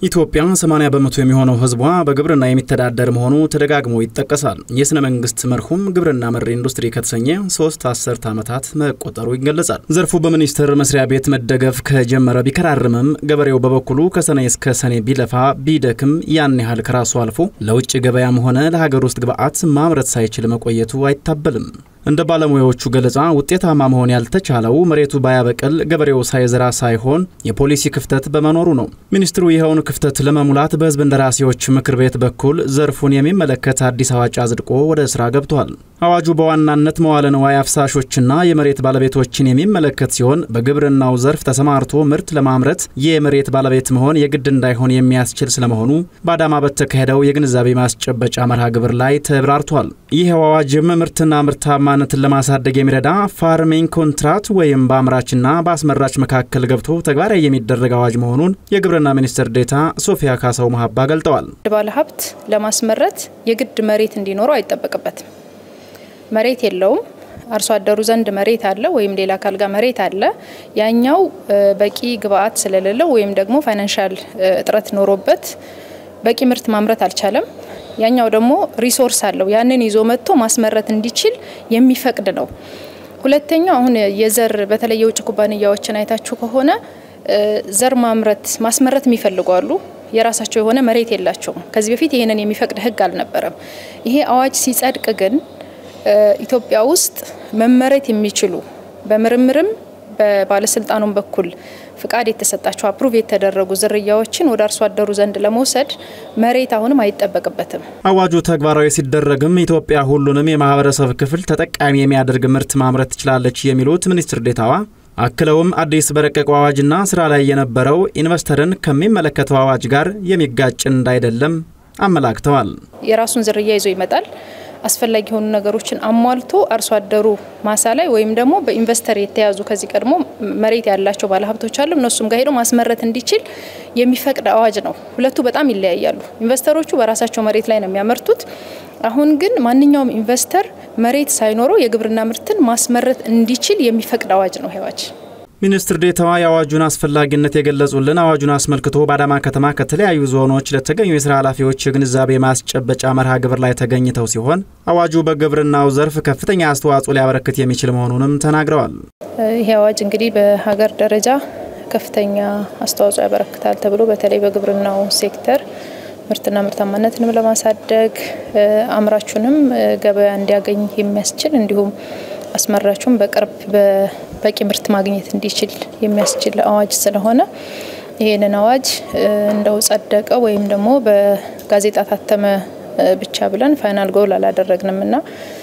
ኢትዮጵያ 80 በመቶ የሚሆነው ሕዝቧ በግብርና የሚተዳደር መሆኑ ተደጋግሞ ይጠቀሳል። የሥነ መንግስት መርሁም ግብርና መር ኢንዱስትሪ ከተሰኘ ሶስት አስርት ዓመታት መቆጠሩ ይገለጻል። ዘርፉ በሚኒስቴር መስሪያ ቤት መደገፍ ከጀመረ ቢከራርምም ገበሬው በበኩሉ ከሰኔ እስከ ሰኔ ቢለፋ ቢደክም ያን ያህል ከራሱ አልፎ ለውጭ ገበያም ሆነ ለሀገር ውስጥ ግብዓት ማምረት ሳይችል መቆየቱ አይታበልም። እንደ ባለሙያዎቹ ገለጻ ውጤታማ መሆን ያልተቻለው መሬቱ ባያበቅል ገበሬው ሳይዘራ ሳይሆን የፖሊሲ ክፍተት በመኖሩ ነው። ሚኒስትሩ ይኸውን ክፍተት ለመሙላት በሕዝብ እንደራሴዎች ምክር ቤት በኩል ዘርፉን የሚመለከት አዲስ አዋጅ አጽድቆ ወደ ስራ ገብቷል። አዋጁ በዋናነት መዋለ ንዋይ አፍሳሾችና የመሬት ባለቤቶችን የሚመለከት ሲሆን በግብርናው ዘርፍ ተሰማርቶ ምርት ለማምረት የመሬት ባለቤት መሆን የግድ እንዳይሆን የሚያስችል ስለመሆኑ በአዳማ በተካሄደው የግንዛቤ ማስጨበጫ መርሃ ግብር ላይ ተብራርቷል። ይህ አዋጅም ምርትና ምርታማነትን ለማሳደግ የሚረዳ ፋርሚንግ ኮንትራት ወይም በአምራችና በአስመራች መካከል ገብቶ ተግባራዊ የሚደረግ አዋጅ መሆኑን የግብርና ሚኒስትር ዴኤታ ሶፊያ ካሳው መሀባ ገልጠዋል። ባለሀብት ለማስመረት የግድ መሬት እንዲኖረው አይጠበቅበትም። መሬት የለውም። አርሶ አደሩ ዘንድ መሬት አለ ወይም ሌላ አካል ጋር መሬት አለ። ያኛው በቂ ግብአት ስለሌለው ወይም ደግሞ ፋይናንሻል እጥረት ኖሮበት በቂ ምርት ማምረት አልቻለም። ያኛው ደግሞ ሪሶርስ አለው ያንን ይዞ መጥቶ ማስመረት እንዲችል የሚፈቅድ ነው። ሁለተኛው አሁን የዘር በተለይ የውጭ ኩባንያዎችን አይታችሁ ከሆነ ዘር ማምረት ማስመረት የሚፈልጉ አሉ። የራሳቸው የሆነ መሬት የላቸውም። ከዚህ በፊት ይህንን የሚፈቅድ ሕግ አልነበረም። ይሄ አዋጅ ሲጸድቅ ግን ኢትዮጵያ ውስጥ መመረት የሚችሉ በምርምርም በባለስልጣኑም በኩል ፍቃድ የተሰጣቸው አፕሩቭ የተደረጉ ዝርያዎችን ወደ አርሶ አደሩ ዘንድ ለመውሰድ መሬት አሁንም አይጠበቅበትም። አዋጁ ተግባራዊ ሲደረግም ኢትዮጵያ ሁሉንም የማህበረሰብ ክፍል ተጠቃሚ የሚያደርግ ምርት ማምረት ትችላለች የሚሉት ሚኒስትር ዴታዋ አክለውም አዲስ በረቀቀው አዋጅና ስራ ላይ የነበረው ኢንቨስተርን ከሚመለከተው አዋጅ ጋር የሚጋጭ እንዳይደለም አመላክተዋል። የራሱን ዝርያ ይዞ ይመጣል። አስፈላጊ የሆኑ ነገሮችን አሟልቶ አርሶ አደሩ ማሳ ላይ ወይም ደግሞ በኢንቨስተር የተያዙ ከዚህ ቀድሞ መሬት ያላቸው ባለሀብቶች አሉ። እነሱም ጋር ሄዶ ማስመረት እንዲችል የሚፈቅድ አዋጅ ነው። ሁለቱ በጣም ይለያያሉ። ኢንቨስተሮቹ በራሳቸው መሬት ላይ ነው የሚያመርቱት። አሁን ግን ማንኛውም ኢንቨስተር መሬት ሳይኖረው የግብርና ምርትን ማስመረት እንዲችል የሚፈቅድ አዋጅ ነው አዋጅ። ሚኒስትር ዴታዋ የአዋጁን አስፈላጊነት የገለጹልን አዋጁን አስመልክቶ በአዳማ ከተማ ከተለያዩ ዞኖች ለተገኙ የስራ ኃላፊዎች የግንዛቤ ማስጨበጫ መርሃ ግብር ላይ ተገኝተው ሲሆን አዋጁ በግብርናው ዘርፍ ከፍተኛ አስተዋጽኦ ሊያበረክት የሚችል መሆኑንም ተናግረዋል። ይህ አዋጅ እንግዲህ በሀገር ደረጃ ከፍተኛ አስተዋጽኦ ያበረክታል ተብሎ በተለይ በግብርናው ሴክተር ምርትና ምርታማነትንም ለማሳደግ አምራቹንም ገበያ እንዲያገኝ የሚያስችል እንዲሁም አስመራቹም በቅርብ በቂ ምርት ማግኘት እንዲችል የሚያስችል አዋጅ ስለሆነ ይህንን አዋጅ እንደው ጸደቀ ወይም ደግሞ በጋዜጣ ታተመ ብቻ ብለን ፋይናል ጎል አላደረግንም እና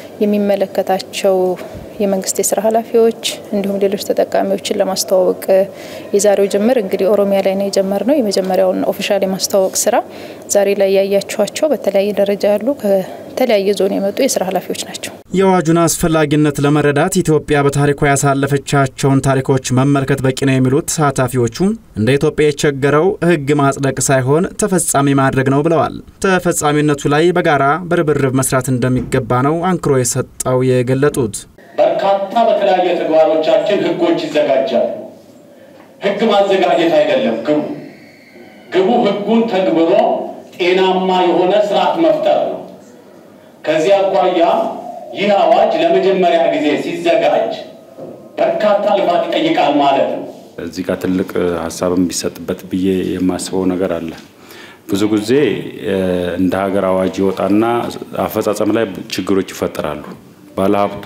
የሚመለከታቸው የመንግስት የስራ ኃላፊዎች እንዲሁም ሌሎች ተጠቃሚዎችን ለማስተዋወቅ የዛሬው ጅምር እንግዲህ ኦሮሚያ ላይ ነው የጀመርነው። የመጀመሪያውን ኦፊሻል የማስተዋወቅ ስራ ዛሬ ላይ ያያችኋቸው በተለያየ ደረጃ ያሉ ከተለያየ ዞን የመጡ የስራ ኃላፊዎች ናቸው። የአዋጁን አስፈላጊነት ለመረዳት ኢትዮጵያ በታሪኳ ያሳለፈቻቸውን ታሪኮች መመልከት በቂ ነው የሚሉት ተሳታፊዎቹ እንደ ኢትዮጵያ የቸገረው ሕግ ማጽደቅ ሳይሆን ተፈጻሚ ማድረግ ነው ብለዋል። ተፈጻሚነቱ ላይ በጋራ በርብርብ መስራት እንደሚገባ ነው አንክሮ የሰጠው የገለጡት። በርካታ በተለያየ ተግባሮቻችን ህጎች ይዘጋጃሉ። ህግ ማዘጋጀት አይደለም ግቡ። ግቡ ህጉን ተግብሮ ጤናማ የሆነ ስርዓት መፍጠር ነው። ከዚህ አኳያ ይህ አዋጅ ለመጀመሪያ ጊዜ ሲዘጋጅ በርካታ ልፋት ይጠይቃል ማለት ነው። እዚህ ጋር ትልቅ ሀሳብም ቢሰጥበት ብዬ የማስበው ነገር አለ። ብዙ ጊዜ እንደ ሀገር አዋጅ ይወጣና አፈጻጸም ላይ ችግሮች ይፈጠራሉ። ባለሀብቱ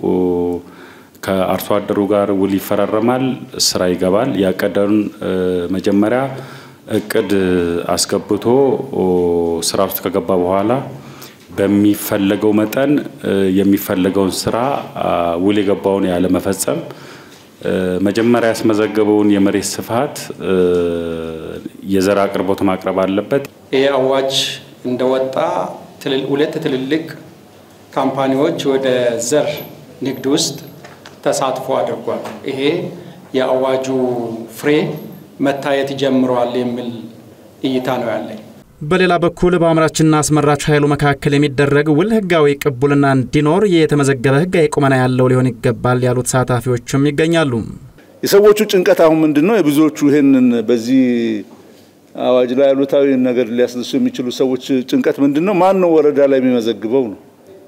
ከአርሶ አደሩ ጋር ውል ይፈራረማል፣ ስራ ይገባል። ያቀደውን መጀመሪያ እቅድ አስገብቶ ስራ ውስጥ ከገባ በኋላ በሚፈለገው መጠን የሚፈለገውን ስራ ውል የገባውን ያለመፈጸም መጀመሪያ ያስመዘገበውን የመሬት ስፋት የዘር አቅርቦት ማቅረብ አለበት። ይህ አዋጅ እንደወጣ ሁለት ትልልቅ ካምፓኒዎች ወደ ዘር ንግድ ውስጥ ተሳትፎ አድርጓል። ይሄ የአዋጁ ፍሬ መታየት ጀምረዋል የሚል እይታ ነው ያለኝ። በሌላ በኩል በአምራችና አስመራች ኃይሉ መካከል የሚደረግ ውል ህጋዊ ቅቡልና እንዲኖር የተመዘገበ ህጋዊ ቁመና ያለው ሊሆን ይገባል ያሉት ተሳታፊዎችም ይገኛሉ። የሰዎቹ ጭንቀት አሁን ምንድን ነው? የብዙዎቹ ይህንን በዚህ አዋጅ ላይ አሉታዊ ነገር ሊያስነሱ የሚችሉ ሰዎች ጭንቀት ምንድን ነው? ማን ነው ወረዳ ላይ የሚመዘግበው ነው።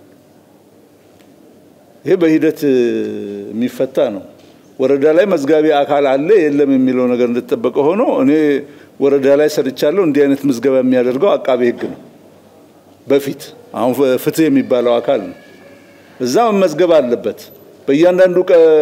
ይሄ በሂደት የሚፈታ ነው። ወረዳ ላይ መዝጋቢ አካል አለ የለም የሚለው ነገር እንደተጠበቀ ሆኖ እኔ ወረዳ ላይ ሰርቻለሁ። እንዲህ አይነት ምዝገባ የሚያደርገው አቃቤ ሕግ ነው። በፊት አሁን ፍትህ የሚባለው አካል ነው። እዛ መመዝገብ አለበት። በእያንዳንዱ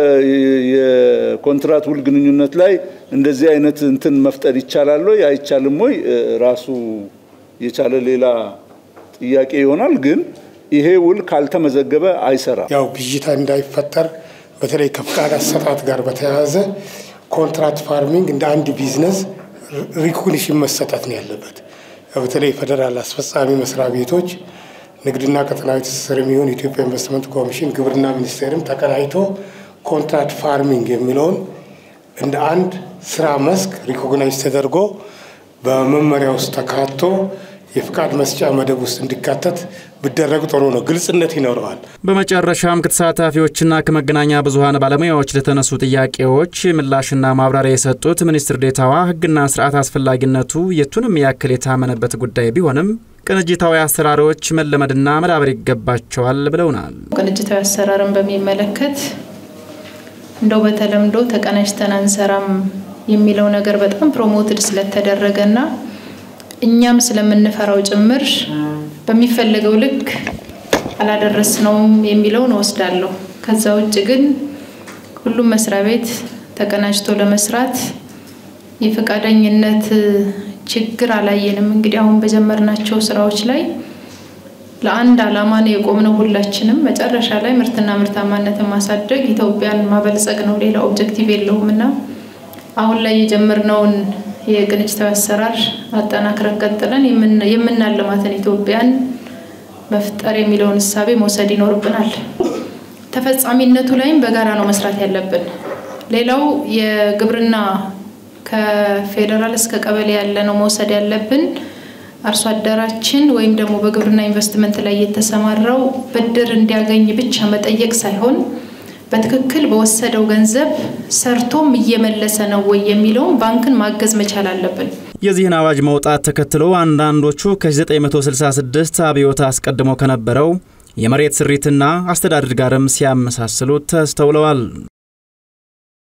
የኮንትራት ውል ግንኙነት ላይ እንደዚህ አይነት እንትን መፍጠር ይቻላል ወይ አይቻልም ወይ ራሱ የቻለ ሌላ ጥያቄ ይሆናል። ግን ይሄ ውል ካልተመዘገበ አይሰራም። ያው ብዥታ እንዳይፈጠር በተለይ ከፍቃድ አሰጣጥ ጋር በተያያዘ ኮንትራክት ፋርሚንግ እንደ አንድ ቢዝነስ ሪኮግኒሽን መሰጠት ነው ያለበት። በተለይ ፌዴራል አስፈጻሚ መስሪያ ቤቶች ንግድና ቀጠናዊ ትስስር የሚሆን የኢትዮጵያ ኢንቨስትመንት ኮሚሽን፣ ግብርና ሚኒስቴርም ተቀናይቶ ኮንትራክት ፋርሚንግ የሚለውን እንደ አንድ ስራ መስክ ሪኮግናይዝ ተደርጎ በመመሪያ ውስጥ ተካቶ የፍቃድ መስጫ መደብ ውስጥ እንዲካተት ቢደረግ ጥሩ ነው። ግልጽነት ይኖረዋል። በመጨረሻም ከተሳታፊዎችና ከመገናኛ ብዙኃን ባለሙያዎች ለተነሱ ጥያቄዎች ምላሽና ማብራሪያ የሰጡት ሚኒስትር ዴታዋ ሕግና ስርዓት አስፈላጊነቱ የቱንም ያክል የታመነበት ጉዳይ ቢሆንም ቅንጅታዊ አሰራሮች መለመድና መዳበር ይገባቸዋል ብለውናል። ቅንጅታዊ አሰራርን በሚመለከት እንደው በተለምዶ ተቀናጅተን አንሰራም የሚለው ነገር በጣም ፕሮሞትድ ስለተደረገና እኛም ስለምንፈራው ጭምር በሚፈለገው ልክ አላደረስነውም የሚለውን እወስዳለሁ። ከዛ ውጭ ግን ሁሉም መስሪያ ቤት ተቀናጅቶ ለመስራት የፈቃደኝነት ችግር አላየንም። እንግዲህ አሁን በጀመርናቸው ስራዎች ላይ ለአንድ ዓላማ ነው የቆምነው ሁላችንም። መጨረሻ ላይ ምርትና ምርታማነትን ማሳደግ፣ ኢትዮጵያን ማበልጸግ ነው። ሌላ ኦብጀክቲቭ የለውም እና አሁን ላይ የጀመርነውን የቅንጅታዊ አሰራር አጠናክረን ቀጥለን የምናለማትን ኢትዮጵያን መፍጠር የሚለውን እሳቤ መውሰድ ይኖርብናል። ተፈጻሚነቱ ላይም በጋራ ነው መስራት ያለብን። ሌላው የግብርና ከፌዴራል እስከ ቀበሌ ያለ ነው መውሰድ ያለብን። አርሶ አደራችን ወይም ደግሞ በግብርና ኢንቨስትመንት ላይ የተሰማራው ብድር እንዲያገኝ ብቻ መጠየቅ ሳይሆን በትክክል በወሰደው ገንዘብ ሰርቶም እየመለሰ ነው ወይ የሚለውን ባንክን ማገዝ መቻል አለብን። የዚህን አዋጅ መውጣት ተከትሎ አንዳንዶቹ ከ1966 አብዮት አስቀድሞ ከነበረው የመሬት ስሪትና አስተዳደር ጋርም ሲያመሳስሉ ተስተውለዋል።